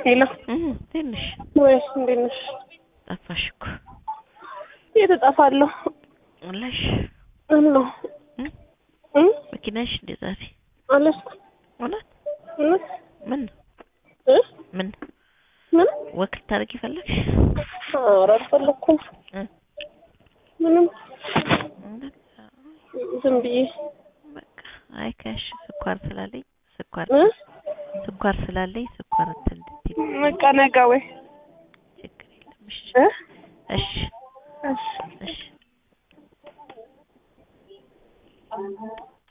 ሄሎ ትንሽ ወይስ እንዴት ነሽ? ጠፋሽ እኮ የት እጠፋለሁ? አለሽ አለሁ እ እ መኪናሽ እንደ ዛሬ አልያዝኩም። እውነት እውነት ምን እ ምን ምን ወክ ልታደርጊ ፈለግሽ? ኧረ አልፈለኩም። እ ምንም እውነት ዝም ብዬ በቃ አይ ከሽ ስኳር ስላለኝ ስኳር እ ስኳር ስላለኝ ስኳር እንትን እንድትይ በቃ ነገ ወይ ችግር የለም እሺ እ እሺ እሺ እሺ